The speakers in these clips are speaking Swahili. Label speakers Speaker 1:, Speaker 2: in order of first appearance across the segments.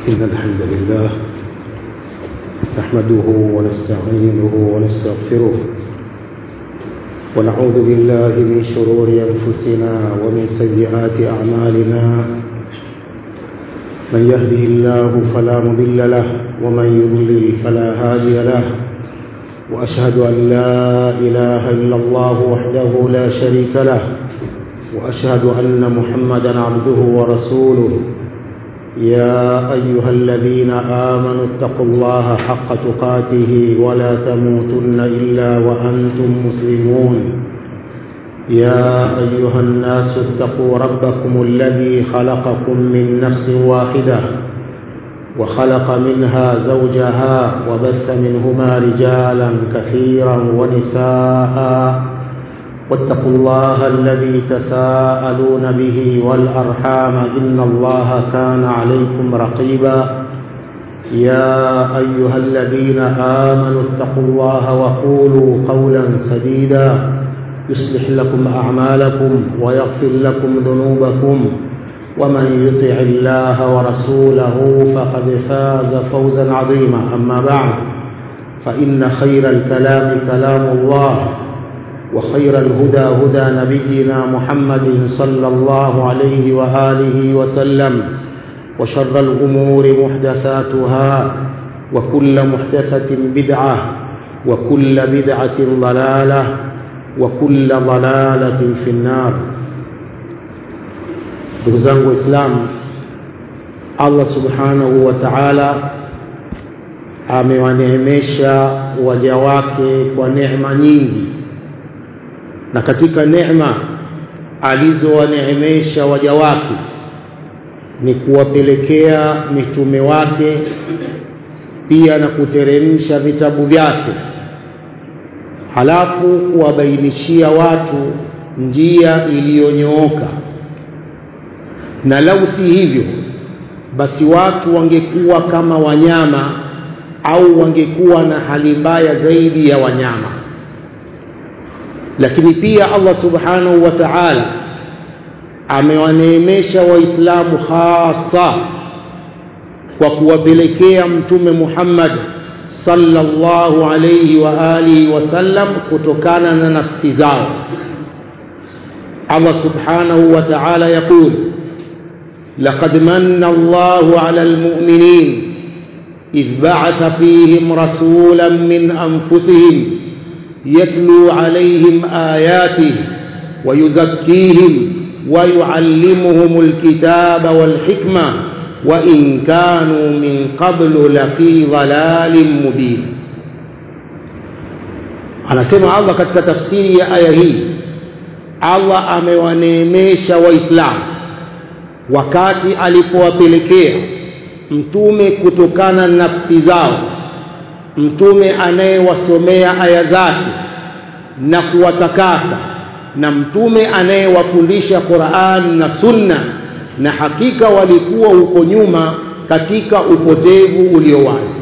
Speaker 1: إن الحمد لله نحمده ونستعينه ونستغفره ونعوذ بالله من شرور أنفسنا ومن سيئات أعمالنا من يهده الله فلا مضل له ومن يضلل فلا هادي له وأشهد أن لا إله إلا الله وحده لا شريك له وأشهد أن محمدا عبده ورسوله يا أيها الذين آمنوا اتقوا الله حق تقاته ولا تموتن إلا وأنتم مسلمون يا أيها الناس اتقوا ربكم الذي خلقكم من نفس واحدة وخلق منها زوجها وبث منهما رجالا كثيرا ونساء واتقوا الله الذي تساءلون به والأرحام إن الله كان عليكم رقيبا يا أيها الذين آمنوا اتقوا الله وقولوا قولا سديدا يصلح لكم أعمالكم ويغفر لكم ذنوبكم ومن يطع الله ورسوله فقد فاز فوزا عظيما أما بعد فإن خير الكلام كلام الله وخير الهدى هدى نبينا محمد صلى الله عليه وآله وسلم وشر الأمور محدثاتها وكل محدثة بدعة وكل بدعة ضلالة وكل ضلالة في النار ndugu zangu waislamu allah subhanahu wa taala amewaneemesha waja wake kwa neema nyingi na katika neema alizowaneemesha waja wake ni kuwapelekea mitume wake pia na kuteremsha vitabu vyake halafu kuwabainishia watu njia iliyonyooka na lau si hivyo basi watu wangekuwa kama wanyama au wangekuwa na hali mbaya zaidi ya wanyama lakini pia Allah subhanahu wa ta'ala amewaneemesha waislamu hasa kwa kuwapelekea mtume Muhammad sallallahu alayhi wa alihi wasallam kutokana na nafsi zao Allah subhanahu wa ta'ala yakul لقد من الله على المؤمنين إذ بعث فيهم رسولا من أنفسهم يتلو عليهم آياته ويزكيهم ويعلمهم الكتاب والحكمة وإن كانوا من قبل لفي ضلال مبين anasema Allah katika tafsiri ya aya hii Allah amewaneemesha waislamu wakati alipowapelekea mtume kutokana na nafsi zao mtume anayewasomea aya zake na kuwatakasa na mtume anayewafundisha Qur'an na Sunna na hakika walikuwa huko nyuma katika upotevu ulio wazi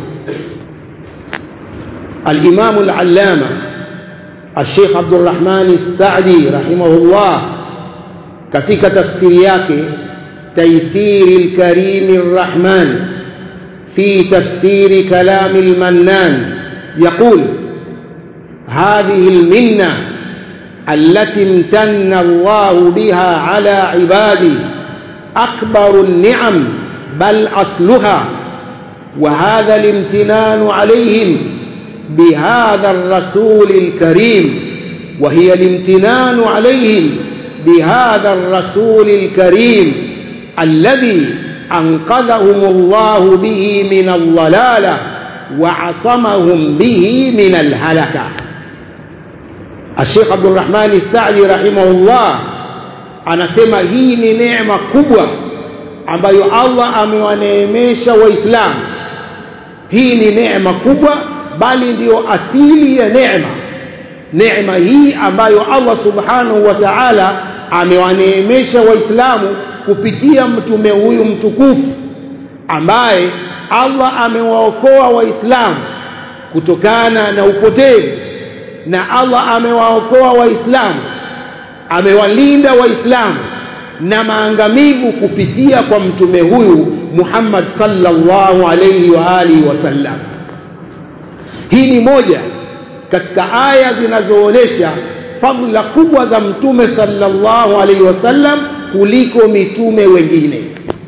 Speaker 1: الإمام العلامة الشيخ عبد الرحمن السعدي رحمه الله katika tafsiri yake تيسير الكريم الرحمن في تفسير كلام المنان يقول هذه المنة التي امتن الله بها على عباده أكبر النعم بل أصلها وهذا الامتنان عليهم بهذا الرسول الكريم وهي الامتنان عليهم بهذا الرسول الكريم الذي أنقذهم الله به من الضلالة وعصمهم به من الهلكة الشيخ عبد الرحمن السعدي رحمه الله anasema hii ni neema kubwa ambayo Allah amewaneemesha waislamu hii ni neema kubwa bali ndiyo asili ya neema neema hii ambayo Allah subhanahu wa ta'ala amewaneemesha waislamu kupitia mtume huyu mtukufu ambaye Allah amewaokoa waislamu kutokana na upotevu na Allah amewaokoa waislamu amewalinda waislamu na maangamivu kupitia kwa mtume huyu Muhammad sallallahu alayhi wa alihi wasallam hii ni moja katika aya zinazoonyesha fadhila kubwa za mtume sallallahu alaihi wasallam kuliko mitume wengine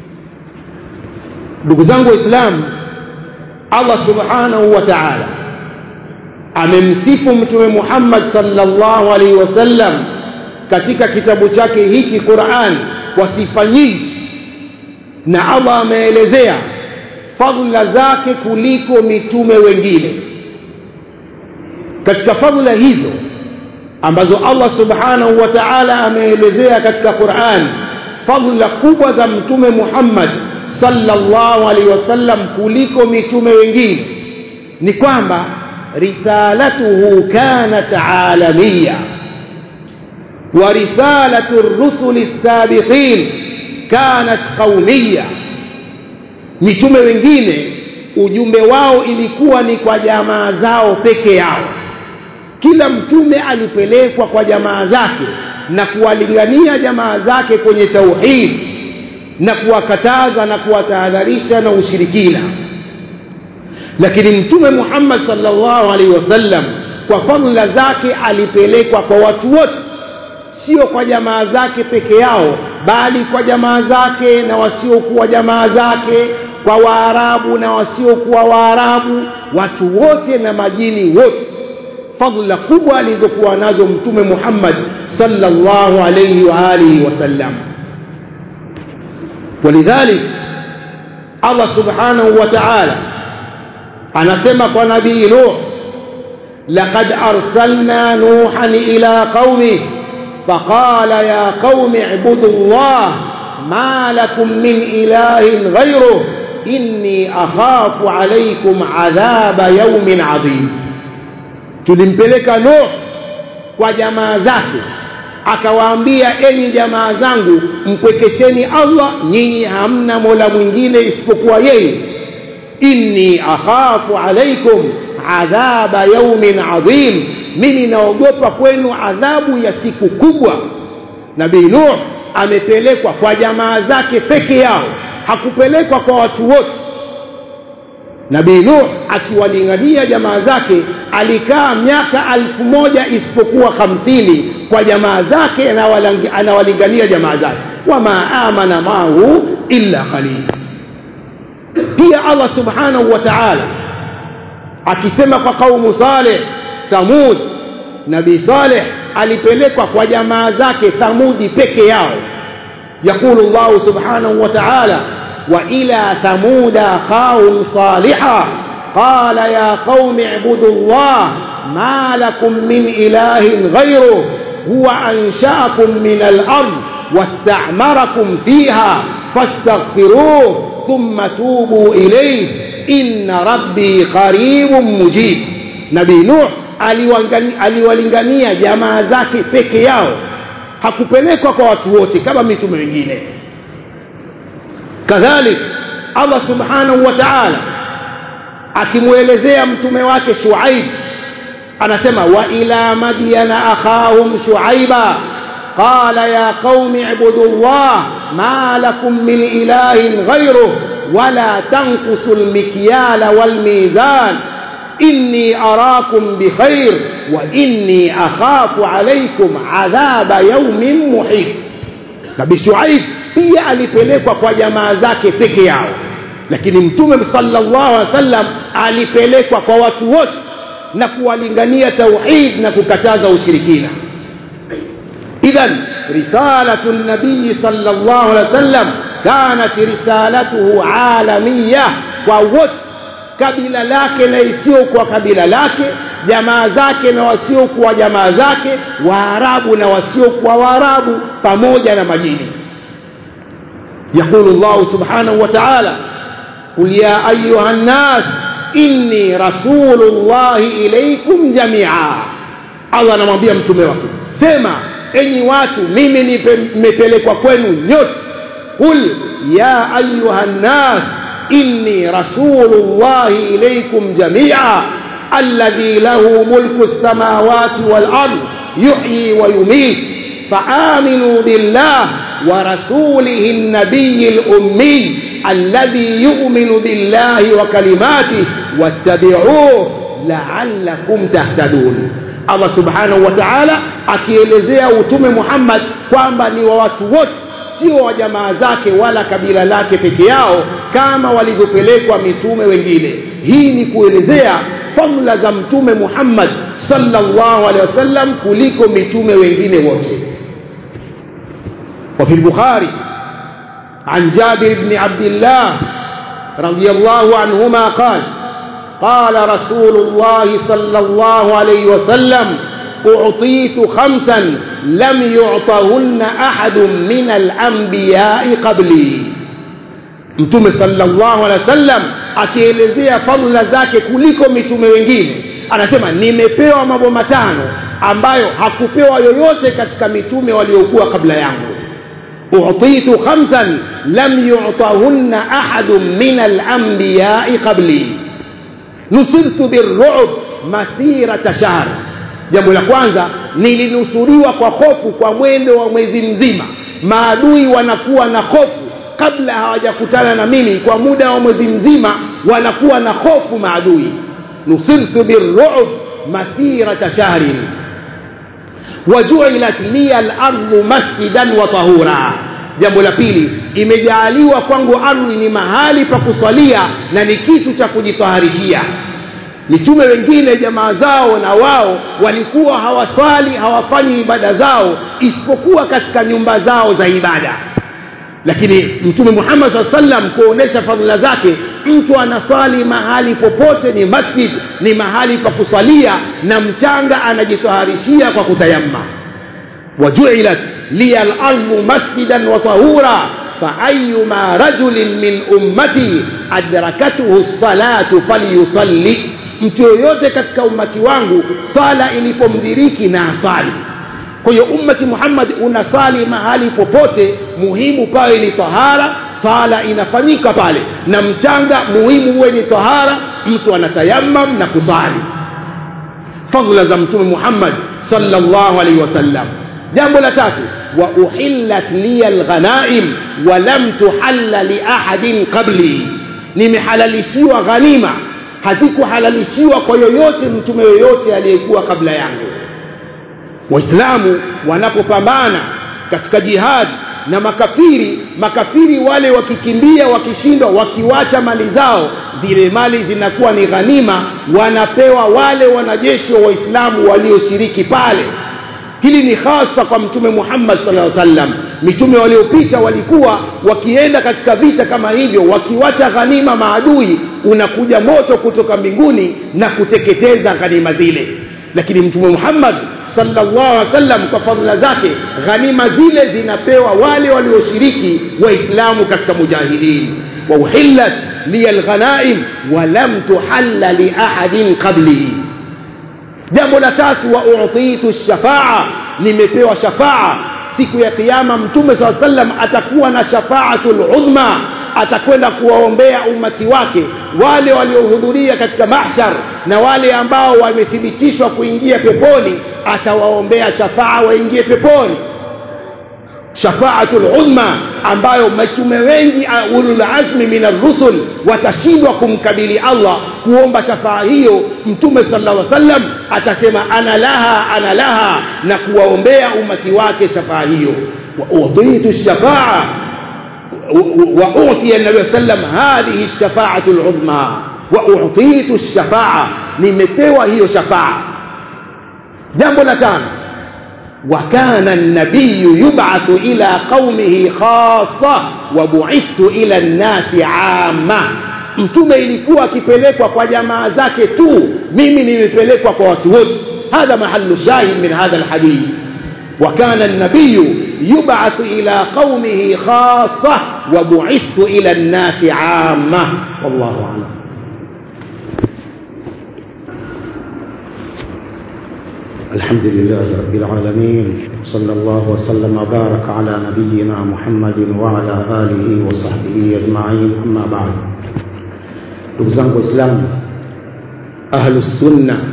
Speaker 1: ndugu zangu waislamu Allah subhanahu wa ta'ala amemsifu mtume Muhammad sallallahu alaihi wasallam katika kitabu chake hiki Qur'an kwa sifa nyingi na Allah ameelezea fadhila zake kuliko mitume wengine katika fadhila hizo ambazo Allah subhanahu wa ta'ala ameelezea katika Qur'an fadhila kubwa za mtume Muhammad sallallahu alaihi wasallam kuliko mitume wengine ni kwamba risalatuhu kanat alamiya wa risalatu ar-rusuli as-sabiqin kanat qaumiyya mitume wengine ujumbe wao ilikuwa ni kwa jamaa zao peke yao kila mtume alipelekwa kwa jamaa zake na kuwalingania jamaa zake kwenye tauhid na kuwakataza na kuwatahadharisha na ushirikina lakini mtume Muhammad sallallahu alaihi wasallam kwa fadhila zake alipelekwa kwa watu wote sio kwa jamaa zake peke yao bali kwa jamaa zake na wasiokuwa jamaa zake kwa waarabu na wasiokuwa waarabu watu wote na majini wote fadhila kubwa alizokuwa nazo mtume Muhammad sallallahu alayhi wa alihi wasallam ولذلك الله سبحانه وتعالى anasema kwa nabii Nuh laqad arsalna nuhan ila qaumi faqala ya qaumi ibudu Allah ma lakum min ilahin ghayruh inni akhafu alaykum adhaba yawmin adhim tulimpeleka Nuh kwa jamaa zake akawaambia enyi jamaa zangu mpwekesheni Allah nyinyi hamna mola mwingine isipokuwa yeye inni akhafu alaikum adhaba yaumin adhim mimi naogopa kwenu adhabu ya siku kubwa nabii Nuh amepelekwa kwa jamaa zake peke yao hakupelekwa kwa watu wote Nabii Nuh akiwalingania jamaa zake alikaa miaka alfu moja isipokuwa hamsini kwa jamaa zake anawalingania jamaa zake wama amana mahu illa qalil pia Allah subhanahu wa ta'ala akisema kwa kaumu Saleh Thamud Nabii Saleh alipelekwa kwa jamaa zake Thamudi peke yao يقول الله سبحانه وتعالى وإلى ثمود أخاهم صالحا قال يا قوم اعبدوا الله ما لكم من إله غيره هو أنشأكم من الأرض واستعمركم فيها فاستغفروه ثم توبوا إليه إن ربي قريب مجيب نبي نوح aliwalingania jamaa zake peke yao hakupelekwa kwa watu wote kama mitume wengine kadhalik Allah subhanahu wa ta'ala akimwelezea mtume wake Shuaib anasema wa ila madyana akhahum shuaiba qala ya qaumi ibudu Allah ma lakum min ilahin ghayruh wala tanqusu almikyala walmizan inni arakum bikhair wa inni akhafu alaykum adhaba yawmin muhit nabii Shuaib pia alipelekwa kwa jamaa zake peke yao lakini mtume sallallahu alaihi wasallam alipelekwa kwa watu wote na kuwalingania tauhid na kukataza ushirikina idhan risalatu nabii sallallahu alaihi wasallam kanat risalatuhu alamiya kwa wote kabila lake na isiyokuwa kabila lake jamaa zake na wasiokuwa jamaa zake waarabu na wasiokuwa waarabu pamoja na majini يقول الله سبحانه وتعالى قل يا أيها الناس إني رسول الله إليكم جميعا الله anamwambia mtume wake sema enyi watu mimi nimepelekwa kwenu nyote qul ya ayuha nnas inni rasulullahi ilaykum jamia alladhi lahu mulku as-samawati wal ard yuhyi wa yumiit فآمنوا بالله ورسوله النبي الأمي alladhi yu'minu billahi wa kalimatihi wattabi'uhu la'allakum tahtadun Allah subhanahu wa ta'ala akielezea utume Muhammad kwamba ni wa watu wote sio wa jamaa zake wala kabila lake peke yao kama walivyopelekwa mitume wengine hii ni kuelezea fadhila za mtume Muhammad sallallahu alaihi wasallam kuliko mitume wengine wote وفي البخاري عن جابر بن عبد الله رضي الله عنهما قال قال رسول الله صلى الله عليه وسلم أعطيت خمسا لم يعطهن أحد من الأنبياء قبلي mtume sallallahu alaihi wasallam akielezea fadhila zake kuliko mitume wengine anasema nimepewa mambo matano ambayo hakupewa yoyote katika mitume waliokuwa kabla yangu utitu khamsan lam yu'tahunna ahadun min al-anbiya'i qabli nusirtu birru'b masirata shahr jambo la kwanza nilinusuriwa kwa hofu kwa mwendo wa mwezi mzima maadui wanakuwa na hofu kabla hawajakutana na mimi kwa muda wa mwezi mzima wanakuwa na hofu maadui nusirtu birru'b masirata shahrin wajuilat liya al-ardu masjidan wa tahura jambo la pili imejaaliwa kwangu ardhi ni mahali pa kusalia na ni kitu cha kujitaharishia mitume wengine jamaa zao na wao walikuwa hawaswali hawafanyi ibada zao isipokuwa katika nyumba zao za ibada lakini mtume Muhammad SAW sallam kuonesha fadhila zake mtu anaswali mahali popote ni masjid ni mahali pa kusalia na mchanga anajitaharishia kwa kutayamma wajuilat liya al-ardu masjidan wa tahura فأيما رجل من أمتي أدركته الصلاة فليصلي mtu yoyote katika ummati wangu sala ilipomdiriki na asali kwa hiyo ummati Muhammad unasali mahali popote muhimu pawe ni tahara sala inafanyika pale na mchanga muhimu uwe ni tahara mtu anatayammam na kusali fadhila za mtume Muhammad sallallahu alaihi wasallam jambo la tatu wa uhillat liya alghanaim wa lam tuhalla li ahadin qabli nimehalalishiwa ghanima hazikuhalalishiwa kwa yoyote mtume yoyote aliyekuwa kabla yangu waislamu wanapopambana katika jihad na makafiri makafiri wale wakikimbia wakishindwa wakiwacha mali zao zile mali zinakuwa ni ghanima wanapewa wale wanajeshi wa waislamu walioshiriki pale hili ni hasa kwa mtume Muhammad sallallahu alaihi wasallam mitume waliopita walikuwa wakienda katika vita kama hivyo wakiwacha ghanima maadui unakuja moto kutoka mbinguni na kuteketeza ghanima zile lakini mtume Muhammad sallallahu alaihi wasallam kwa fadhila zake ghanima zile zinapewa wale walioshiriki waislamu katika mujahidin wa uhillat liya alghanaim wa lam tuhalla li ahadin qabli jambo la tatu wa utitu shafaa nimepewa shafaa siku ya kiyama mtume saa sallam atakuwa na shafaatul udhma atakwenda kuwaombea umati wake wale waliohudhuria katika mahshar na wale ambao wamethibitishwa kuingia peponi atawaombea shafaa waingie peponi shafaatul udhma ambayo mitume wengi ulul azmi min ar-rusul watashindwa kumkabili Allah kuomba shafaa hiyo mtume sallallahu alaihi wasallam atasema ana laha ana laha na kuwaombea umati wake shafaa hiyo wa utitu shafaa wa utiya an-nabiy sallam hadhihi ash-shafa'atu al-udhma wa utitu ash-shafa'a nimepewa hiyo shafaa jambo la tano وكان النبي يبعث إلى قومه خاصة وبعثت إلى الناس عامة mtume ilikuwa akipelekwa kwa jamaa zake tu mimi nimepelekwa kwa watu wote hadha mahallu shahid min hadha alhadith وكان النبي يبعث إلى قومه خاصة وبعثت إلى الناس عامة والله أعلم
Speaker 2: الحمد لله رب العالمين صلى الله وسلم وبارك على نبينا محمد وعلى آله وصحبه أجمعين أما بعد ndugu zangu waislamu ahlusunna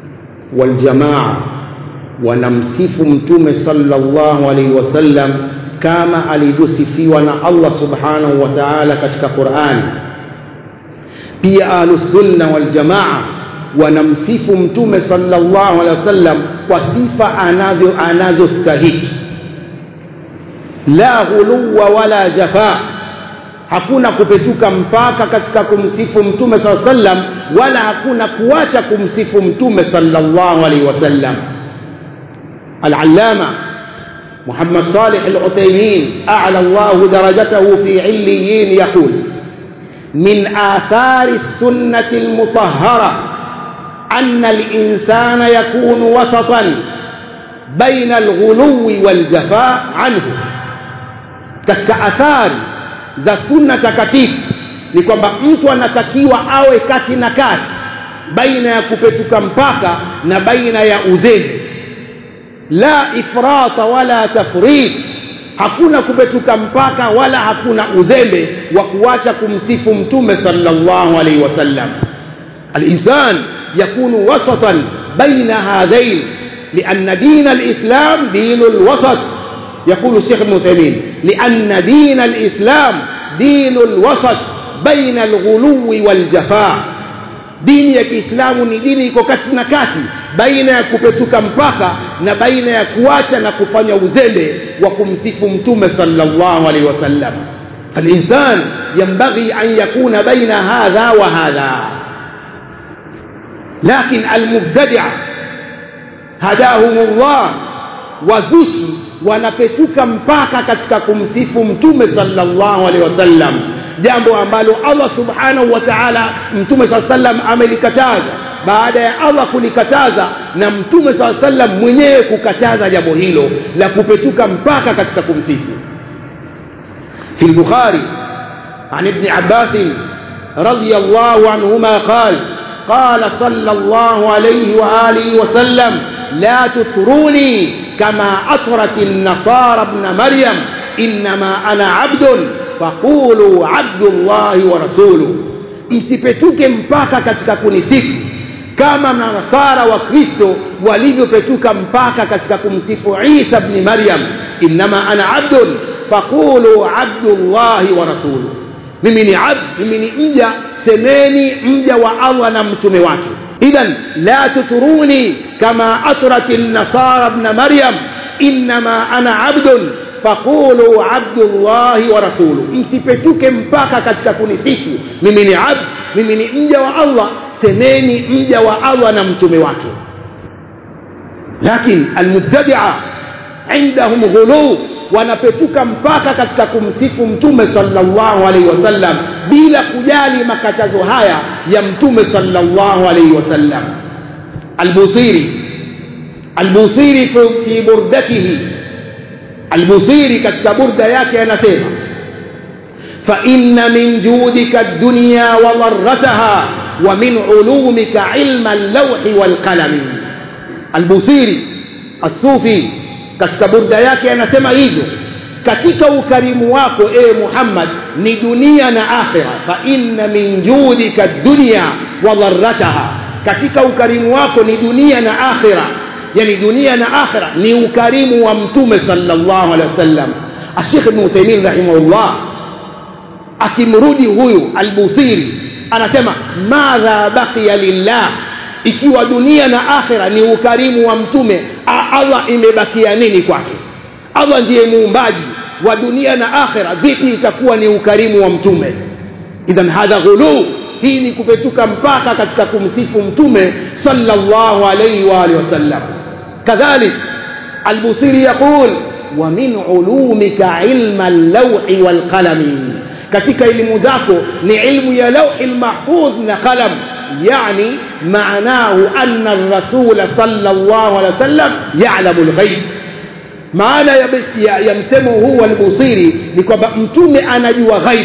Speaker 2: waljamaa wanamsifu mtume sallallahu alaihi wasallam
Speaker 1: kama alivyosifiwa na Allah subhanahu wa ta'ala katika Qur'an pia ahlusunna wal jamaa wanamsifu mtume sallallahu alaihi wasallam kwa sifa anavyo anazostahiki la ghuluwa wala jafa hakuna kupetuka mpaka katika kumsifu mtume saa sallam wala hakuna kuacha kumsifu mtume sallallahu alaihi wasallam العلامة محمد صالح العثيمين أعلى الله درجته في عليين يقول من آثار السنة المطهرة أن الإنسان يكون وسطا بين الغلو والجفاء عنه كأثار za sunna takatifu ni kwamba mtu anatakiwa awe kati na kati baina ya kupetuka mpaka na baina ya uzembe la ifrata wala tafrit hakuna kupetuka mpaka wala hakuna uzembe wa kuacha kumsifu mtume sallallahu alaihi wasallam الإنسان يكون وسطا بين هذين لأن دين الإسلام دين الوسط يقول الشيخ ابن تيمين لأن دين الإسلام دين الوسط بين الغلو والجفاء dini ya kiislamu ni dini iko kati na kati baina ya kupetuka mpaka na baina ya kuacha na kufanya uzembe wa kumsifu mtume sallallahu alaihi wasallam فالإنسان ينبغي أن يكون بين هذا وهذا لكن المبتدع هداهم الله wazushi wanapetuka mpaka katika kumsifu mtume sallallahu alaihi wasallam jambo ambalo Allah subhanahu wa ta'ala mtume sallallahu alaihi wasallam amelikataza baada ya Allah kulikataza na mtume sallallahu alaihi wasallam mwenyewe kukataza jambo hilo la kupetuka mpaka katika kumsifu في البخاري عن ابن عباس رضي الله عنهما قال قال صلى الله عليه وآله وسلم لا تطروني كما أطرت النصارى ابن مريم إنما أنا عبد فقولوا عبد الله ورسوله msipetuke mpaka katika kunisifu kama manasara wa kristo walivyopetuka mpaka katika kumsifu isa bni maryam innama ana abdun faqulu abdullahi wa rasuluh mimi ni abd mimi ni mja semeni mja wa allah na mtume wake idhan la tuturuni kama atrat nasara bna maryam innama ana abdun faqulu abdullahi wa rasuluh msipetuke mpaka katika kunisifu mimi ni abd mimi ni mja wa allah semeni mja wa allah na mtume wake lakin almubtadia indahum ghuluu wanapetuka mpaka katika kumsifu mtume sallallahu alaihi wasallam bila kujali makatazo haya ya mtume sallallahu alaihi wasallam albusiri albusiri fi burdatihi albusiri katika burda yake anasema فإن من جودك الدنيا وضرتها ومن علومك علم اللوح والقلم البصيري الصوفي katika burda yake anasema hivyo katika ukarimu wako e Muhammad ni dunia na akhira fa inna min judika dunya wa dharrataha katika ukarimu wako ni dunia na akhira yani dunia na akhira ni ukarimu wa mtume sallallahu alaihi wasallam Sheikh Ibn Uthaymeen rahimahullah akimrudi huyu albusiri anasema madha baqiya lillah ikiwa dunia na akhira ni ukarimu wa mtume Allah imebakia nini kwake Allah ndiye muumbaji wa dunia na akhira vipi itakuwa ni ukarimu wa mtume idhan hadha ghulu hii ni kupetuka mpaka katika kumsifu mtume sallallahu alayhi wa alihi wasallam kadhalik albusiri yaqul wa min ulumika ilma al-lawhi wal qalami katika elimu zako ni ilmu ya lawhi al-mahfuz na qalam يعني معناه أن الرسول صلى الله عليه وسلم يعلم الغيب maana ya, ya, ya msemo huu wa albusiri ni kwamba mtume anajua ghaib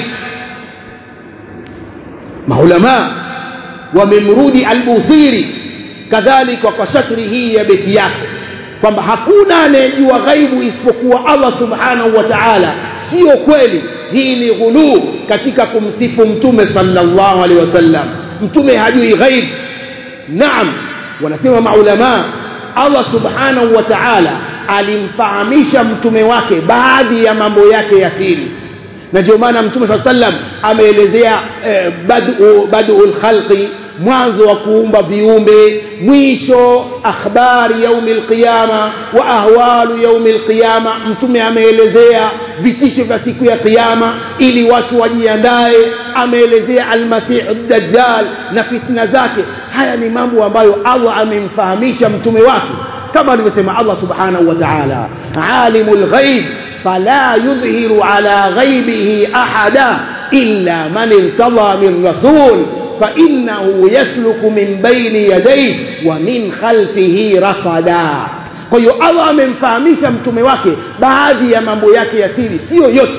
Speaker 1: maulama wamemrudi albusiri kadhalika kwa shatri hii ya beti yake kwamba hakuna anayejua ghaibu isipokuwa allah subhanahu wa taala sio kweli hii ni ghuluu katika kumsifu mtume sallallahu alaihi wasallam mtume hajui ghaib naam wanasema maulama allah subhanahu wa ta'ala alimfahamisha mtume wake baadhi ya mambo yake ya siri na ndio maana mtume saa sallam ameelezea eh, badu badul khalqi mwanzo wa kuumba viumbe mwisho akhbari yaumi lqiyama wa ahwalu yaumi lqiyama mtume ameelezea vitisho vya siku ya qiyama ili watu wajiandae ameelezea almasihu dajjal na fitna zake haya ni mambo ambayo allah amemfahamisha mtume wake kama alivyosema allah subhanahu wa taala alimu lghaib fala yudhiru ala ghaibihi ahada illa man irtada min rasul فإنه يسلك من بين يديه ومن خلفه رصدا kwa hiyo allah amemfahamisha mtume wake baadhi ya mambo yake ya siri siyo yote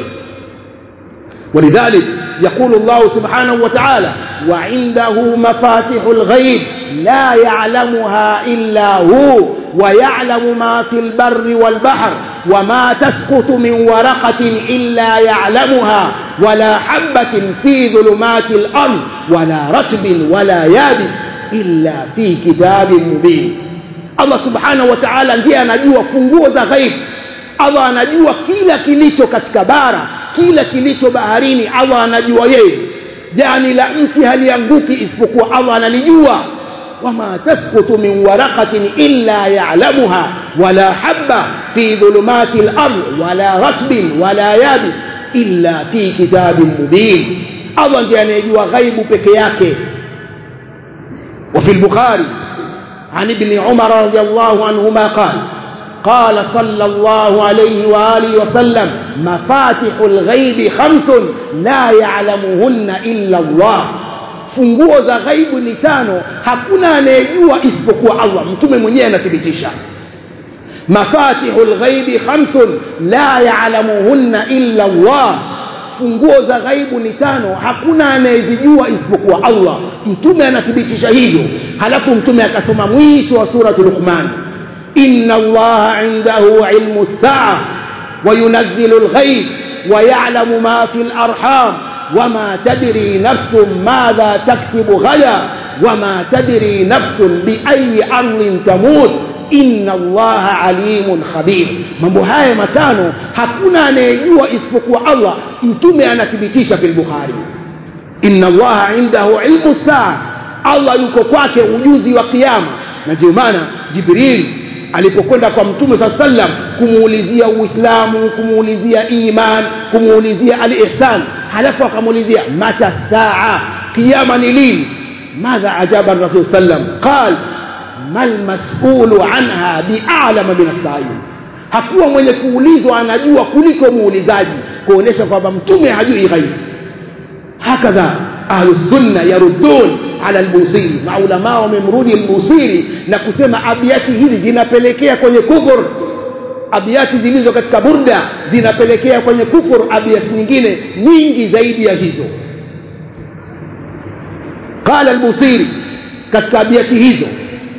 Speaker 1: ولذلك يقول الله سبحانه وتعالى وعنده مفاتح الغيب لا يعلمها إلا هو ويعلم ما في البر والبحر وما تسقط من ورقة إلا يعلمها ولا حبة في ظلمات الأرض ولا رتب ولا يابس إلا في كتاب مبين Allah subhanahu wa ta'ala ndiye anajua funguo za ghaib Allah anajua kila kilicho katika bara kila kilicho baharini Allah anajua yeye jani la mti halianguki isipokuwa Allah analijua wama tasqutu min waraqatin illa ya'lamuha wala habba fi dhulumati al-ard wala ratbin wala yabis illa fi kitabin mubin Allah ndiye anayejua ghaibu peke yake وفي البخاري عن ابن عمر رضي الله عنهما قال قال صلى الله عليه وآله وسلم مفاتح الغيب خمس لا يعلمهن إلا الله funguo za ghaibu ni tano hakuna anayejua isipokuwa allah mtume mwenyewe anathibitisha mafatihu lghaibi khamsun la yalamuhunna illa allah funguo za ghaibu ni tano hakuna anayezijua isipokuwa allah mtume anathibitisha hivyo halafu mtume akasoma mwisho wa suratu luqman inna allaha indahu ilmu lsaa wayunazzilu lghaib ويعلم ما في الأرحام وما تدري نفس ماذا تكسب غدا وما تدري نفس بأي أرض تموت inna allaha alimun khabir mambo haya matano hakuna anayejua isipokuwa allah mtume anathibitisha fi lbukhari inna allaha indahu ilmu saa allah yuko kwake ujuzi wa kiama na ndio maana jibril alipokwenda kwa mtume saa sallam kumuulizia uislamu kumuulizia iman kumuulizia alihsan halafu akamuulizia mata saa kiama ni lini madha ajaba rasul sallam qal mal masulu anha bialama min assail hakuwa mwenye kuulizwa anajua kuliko muulizaji kuonesha kwamba mtume hajui ghaibu hakadha ahlusunna yaruddun ala albusiri maulamaa wamemrudi albusiri na kusema abiati hizi zinapelekea kwenye kufur abiati zilizo katika burda zinapelekea kwenye kufur abiati nyingine nyingi zaidi ya hizo qala albusiri katika abiati hizo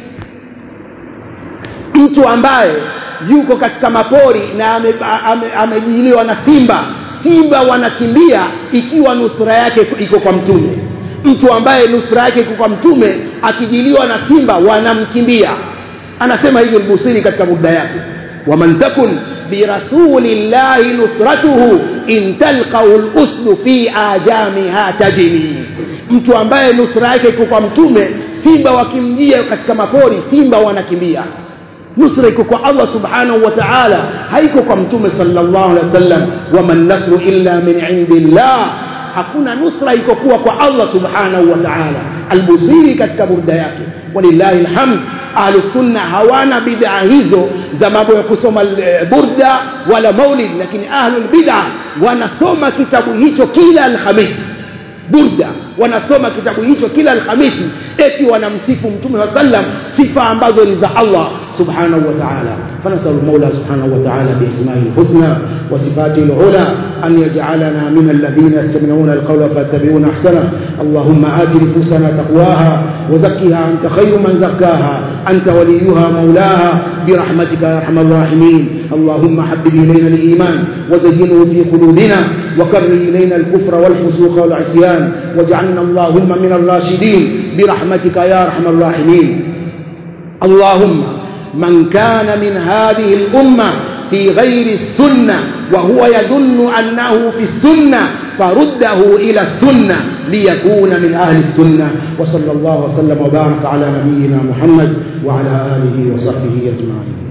Speaker 1: mtu ambaye yuko katika mapori na amejiliwa ame, ame na simba simba wanakimbia ikiwa nusura yake iko kwa mtume mtu ambaye nusura yake iko kwa mtume akijiliwa na simba wanamkimbia anasema hivyo lbusiri katika muda yake waman takun birasulillahi nusratuhu in talqahu luslu fi ajamiha tajini mtu ambaye nusura yake iko kwa mtume simba wakimjia katika mapori simba wanakimbia nusra iko kwa allah subhanahu wa taala haiko kwa mtume salllah alehi wasallam waman nasru illa min indillah hakuna nusra iko kuwa kwa allah subhanahu wa taala albusiri katika burda yake walillahi lhamd ahlusunna hawana bid'a hizo za mambo ya kusoma burda wala maulid lakini ahlulbid'a wanasoma kitabu hicho kila alhamisi burda wanasoma kitabu hicho kila alhamisi eti wanamsifu mtume wa sallam sifa ambazo ni za allah سبحانه وتعالى فنسأل المولى سبحانه وتعالى بأسمائه الحسنى وصفاته العلى أن يجعلنا من الذين يستمعون القول فيتبعون أحسنه اللهم آت نفوسنا تقواها وزكها أنت خير من زكاها أنت وليها مولاها برحمتك يا أرحم الراحمين اللهم حبب إلينا الإيمان وزينه في قلوبنا وكره إلينا الكفر والفسوق والعصيان واجعلنا اللهم من الراشدين برحمتك يا أرحم الراحمين اللهم من كان من هذه الأمة في غير السنة وهو يظن أنه في السنة فرده إلى السنة ليكون من أهل السنة وصلى الله وسلم وبارك على نبينا محمد وعلى آله وصحبه أجمعين